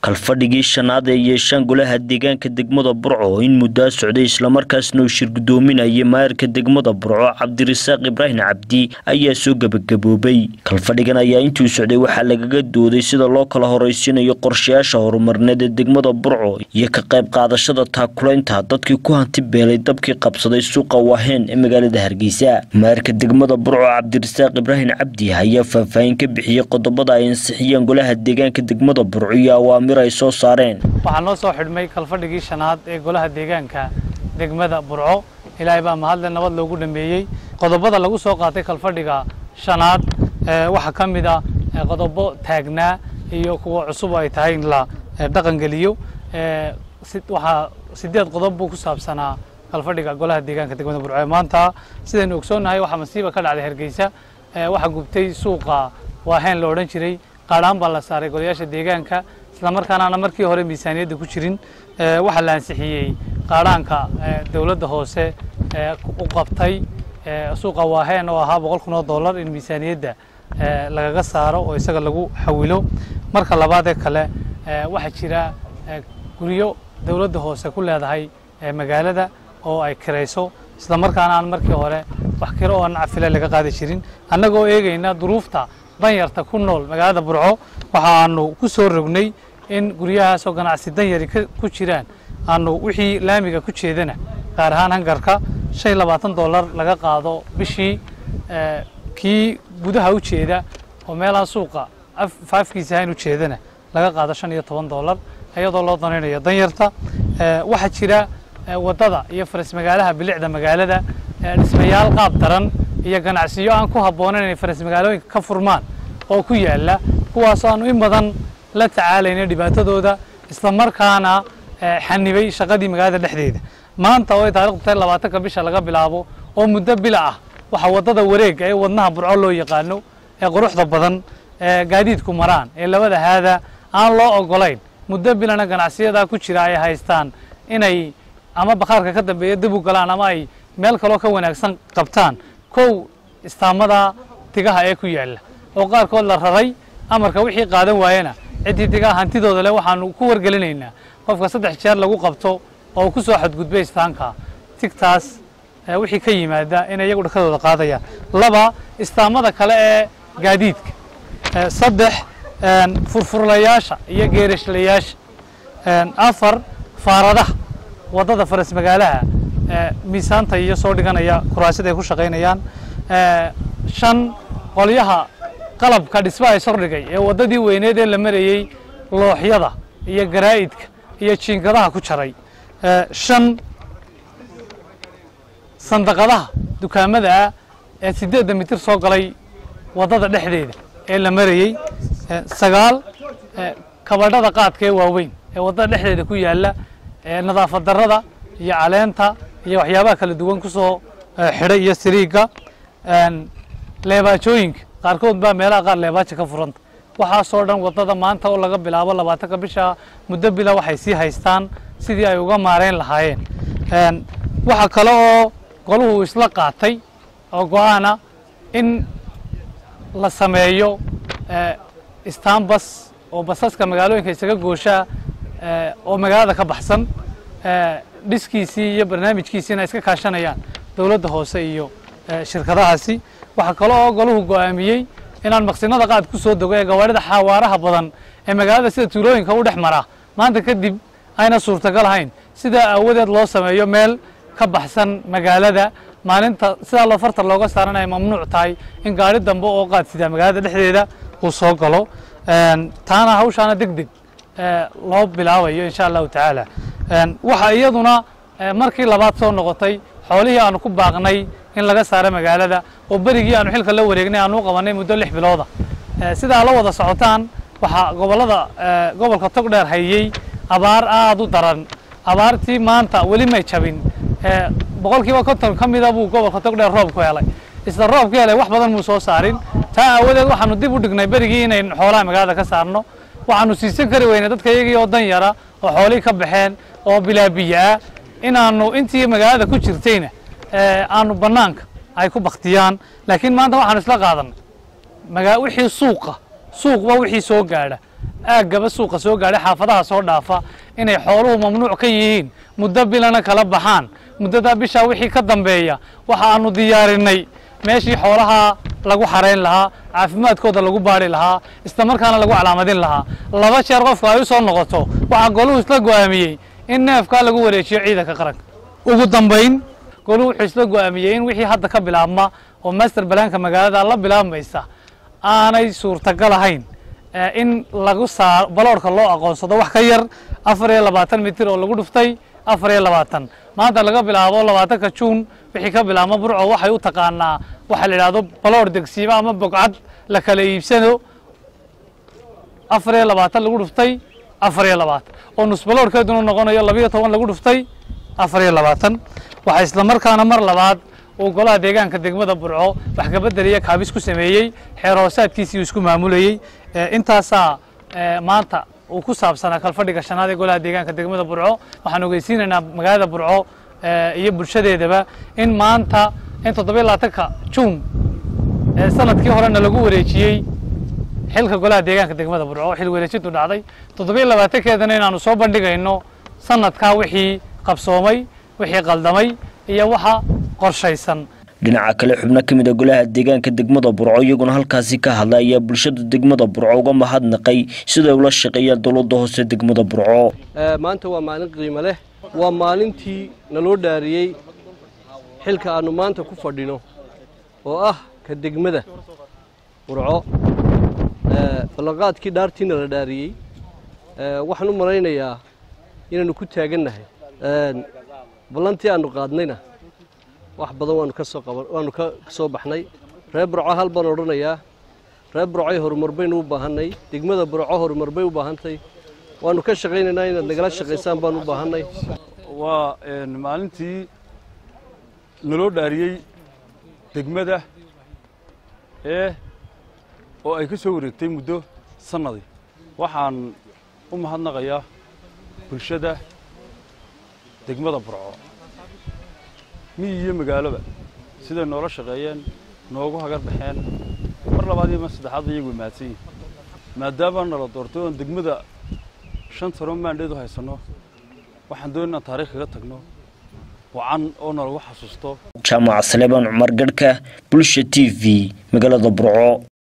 kalfadhigii shanaad ee yeeshaan golaha deegaanka degmada burco in muddaa socday islamarkaasna uu shir gudoominayay maayarka degmada burco cabdirasaaq ibraahim cabdi ayaa soo gebagaboobay kalfadhigan ayaa intuu socday waxaa lagaga dooday sida loo kala horeysiinayo qorshayaasha horumarneed ee degmada burco iyo ka qayb qaadashada taakulaynta dadkii ku hanti beelay dabkii qabsaday suuqa waaheen ee magaalada hargeysa maayarka degmada burco cabdirasaaq ibraahim cabdi ayaa faahfaahin ka bixiyey qodobada ay ansixiyeen golaha deegaanka degmada burco iyo awaamir ay soo saareen waxaa noo soo xidhmay kalfadhigii shanaad ee golaha deegaanka degmada burco ilaahay baa mahadle nabad loogu dhameeyey qodobada lagu soo qaatay kalfadhiga shanaad waxaa ka mid a qodobo taagnaa iyo kuwa cusub ay tahay in la dhaqangeliyo waxaa sideed qodob buu ku saabsanaa kalfadhiga golaha deegaanka degmada burco ee maanta sidaynu ogsoonnahay waxaa masiiba ka dhacday hargeysa waxaa gubtay suuqa waaheen la odhan jiray qaadhaan baa la saaray golayaasha deegaanka islamarkaana ana markii hore miisaaniyadda ku jirin waxaa la ansixiyey qaadhaanka dowladda hoose u qabtay suuqa waaheen oo ahaa boqol kun oo dollar in miisaaniyadda lagaga saaro oo isaga lagu xawilo marka labaadee kale waxaa jira guryo dowladda hoose ku leedahay magaalada oo ay kirayso islamarkaana aan markii hore wax kiro oo nacfile laga qaadi jirin annagoo eegayna duruufta danyarta ku nool magaalada burco waxaanu ku soo rognay in guryahaasoo ganacsi danyari ku jiraan aanu wixii laamiga ku jeedana gaar ahaan hangarka shan iyo labaatan dollar laga qaado bishii kii gudaha u jeeda oo meelaha suuqa faafkiisa ahayn u jeedana laga qaado shan iyo toban dollar iyadoo loo danaynayo danyarta waxaa jira waddada iyo faras magaalaha bilicda magaalada dhismayaal qaab daran iyo ganacsiyo aan ku habboonayn inay faras magaalooyinka ka furmaan oo ku yaalla kuwaasoo aanu in badan la tacaalayna dhibaatadooda islamarkaana xanibay shaqadii magaalada dhexdeeda maanta oo ay taarikhdu tahay labaatanka bisha laga bilaabo oo muddo bila ah waxaa waddada wareega ee wadnaha burco loo yaqaano ee quruxda badan ee gaadiidku maraan ee labada haada aan loo ogolayn muddo bilana ganacsiyadaa ku jira ay haystaan inay ama bakhaarka ka dambeeya dib u galaan ama ay meel kaloo ka wanaagsan qabtaan kow istaamada tigaha ee ku yaalla oo qaarkood la raray amarka wixii qaadan waayena ciddii tigaha hantidooda leh waxaanu ku wargelinaynaa qofka saddex jeer lagu qabto oo ku soo xadgudbay istaanka tigtaas wixii ka yimaada inay iyagu dhakadooda qaadayaan laba istaamada kale ee gaadiidka saddex furfurlayaasha iyo geerashlayaasha afar faaradaha waddada faras magaalaha miisaanta iyo soo dhiganaya kuraasida ay ku shaqaynayaan shan qolyaha qalabka dhismaha is hordhigay ee waddadii weyneed ee la marayey looxyada iyo garaa'idka iyo jiinkadaha ku jaray shan sandaqadaha dukaamada ah ee siddeedda mitir soo galay waddada dhexdeeda ee la marayey sagaal kabadhada qaadka ee waaweyn ee waddada dhexdeeda ku yaalla nadaafad darrada iyo caleenta iyo waxyaabaha kala duwan ku soo xidhay iyo siriigga leebaajooyinka qaarkood baa meelaha qaar leebaaja ka furanta waxaasoo dhan waddada maanta oo laga bilaabo labaatanka bisha muddo bila waxay sii haystaan sidii ay uga maarayn lahaayeen waxaa kale oo goluhu isla qaatay oo go-aana in la sameeyo istanbas oo basaska magaalooyinka isaga gooshaa oo magaalada ka baxsan dhiskiisii iyo barnaamijkiisiina iska kaashanayaan dowladda hoose iyo shirkadahaasi waxaa kale oo goluhu go-aamiyey inaan maqsinada qaad ku soo dego ee gawaarida xawaaraha badan ee magaalada sida tuulooyinka u dhex mara maanta kadib ayna suurtagal ahayn sidaa aawadeed loo sameeyo meel ka baxsan magaalada maalinta sidaa loo fartar looga saaran ay mamnuuc tahay in gaari dambe oo qaad sidaa magaalada dhexdeeda uu soo galo taana hawshaana deg deg loo bilaabayo insha allahu tacaala waxaa iyaduna markii labaad soo noqotay xoolihii aanu ku baaqnay in laga saaro magaalada oo berigii aanu xilka la wareegnay aanu u qabanay muddo lix bilooda sidaa la wada socotaan waxaa gobollada gobolka togdheer hayey abaar aada u daran abaartii maanta weli may jabin boqolkiiba konton ka mida buu gobolka togdheer roob ku helay isla roob ku helay wax badan muu soo saarin taa aawadeed waxaanu dib u dhignay berigii inayn xoolaha magaalada ka saarno waxaanu siisan kari weynay dadka iyagii oo dan yara oo xoolihii ka baxeen oo bilaabiya ah inaanu intii magaalada ku jirtayna aanu bannaanka ay ku baktiyaan laakiin maanta waxaanu isla qaadanay magaa wixii suuqa suuqba wixii soo gaadha aaggaba suuqa soo gaadhay xaafadaha soo dhaafa inay xooluhu mamnuuc ka yihiin muddo bilana kala baxaan muddadaa bishaa wixii ka dambeeya waxa aanu diyaarinay meeshii xoolaha lagu xarayn lahaa caafimaadkooda lagu baari lahaa islamarkaana lagu calaamadin lahaa laba jeer qofku ay u soo noqoto waxaa goluhu isla go'aamiyey in neefkaa lagu wareejiyo ciidanka qaranka ugu dambayn goluhu wuxuu isla go'aamiyey in wixii hadda ka bilaabma oo master balaanka magaalada la bilaabmaysa aanay suurtagal ahayn in lagu saa baloorka loo aqoonsado wax ka yar afar iyo labaatan mitir oo lagu dhuftay afar iyo labaatan maanta laga bilaabo labaatanka juun wixii ka bilaabma burco waxay u taqaanaa waxaa la yidhahdo baloor degsiimo ama bogcad la kala iibsado afar iyo labaatan lagu dhuftay afar iyo labaatan oo nus baloorkeeduna noqonayo labiyo toban lagu dhuftay afar iyo labaatan waxaa isla markaana mar labaad uu golaha deegaanka degmada burco wax kabedeliya kaabis ku sameeyey xeer hoosaadkiisii uu isku maamulayey intaasaa maanta uu ku saabsanaa kalfadhiga shanaad ee golaha deegaanka degmada burco waxaan ogeysiinaynaa magaalada burco iyo bulshadeedaba in maanta in toddobiyo labaatanka juun sanadkii horena lagu wareejiyey xilka golaha deegaanka degmada burco xil wareejintu dhacday toddobiyo labaatankeedana inaanu soo bandhigayno sanadkaa wixii qabsoomay wixii qaldamay iyo waxa qorshaysan dhinaca kale xubno ka mid a golaha deegaanka degmada burco iyaguna halkaasi ka hadla ayaa bulshada degmada burco uga mahadnaqay siday ula shaqeeyaan dowladda hoose degmada burco maanta waa maalin qiimo leh waa maalintii naloo dhaariyey xilka aannu maanta ku fadhino oo ah ka degmada burco ballanqaadkii dhaartiina la dhaariyey waxaan u malaynayaa inaannu ku taagannahay ballantii aannu qaadnayna wax badan waanu ka soo qaban waanu ka soo baxnay reer burco hal baan odhanayaa reer burcoy horumar baynu u baahannay degmada burco horumar bay u baahantay waanu ka shaqaynaynaa inaad nagala shaqaysaan baan u baahannay waa maalintii naloo dhaariyey degmada ee oo ay ka soo wareegtay muddo sannadi waxaan u mahadnaqayaa bulshada degmada burco miyi iyo magaaloba siday noola shaqeeyeen noogu hagar baxeen mar labaad iyo mar saddexaadba iyagu mahadsan yihin maadaama nala doortay oon degmada shan tano maandheed u haysanno waxaan doon inaan taarikh kaga tagno wacan oo nalagu xasuusto jaamac saleebaan cumar garhka bulsha t v magaalada burco